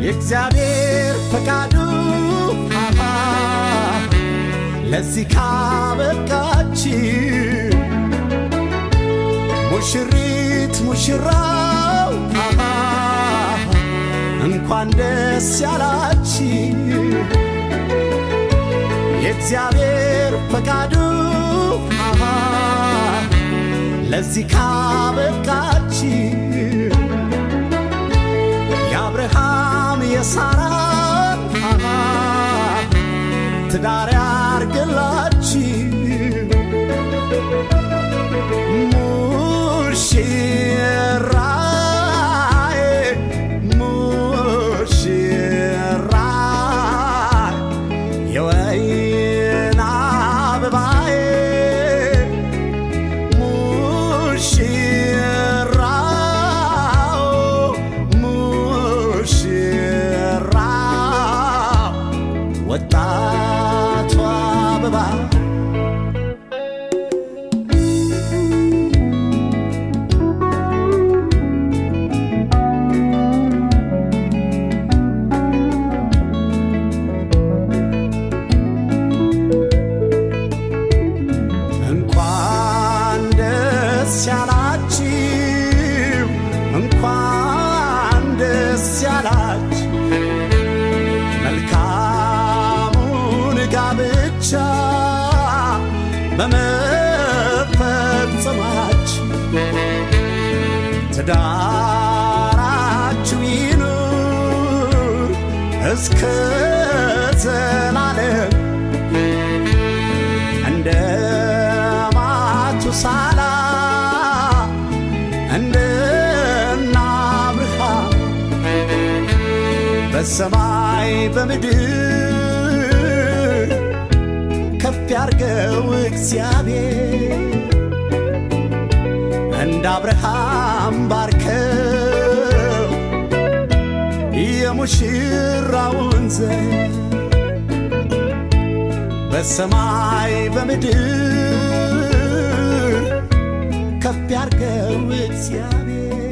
የእግዚአብሔር ፈቃዱ አሃ ለዚህ ካበቃች ሙሽሪት ሙሽራው አሃ እንኳን ደስ ያላች የእግዚአብሔር ፈቃዱ አሃ ለዚህ ካበቃች የአብርሃም የሳራን አሃ ትዳር ያርግላች ሙሽራዬ ሙሽራዬ የወይን አበባዬ ሙሽራው ሙሽራው ወጣቷ አበባ እንኳን ደስ ያላችሁ እንኳን ደስ ያላችሁ መልካሙን ጋብቻ በመፈጸማችሁ ትዳራችሁ ይኑር እስከ ዘላለም እንደ ማቱሳላ እንደና አብርሃም በሰማይ በምድር ከፍ ያርገው እግዚአብሔር እንደ አብርሃም ባርከው የሙሽራውን ዘር በሰማይ በምድር ከፍ ያርገው እግዚአብሔር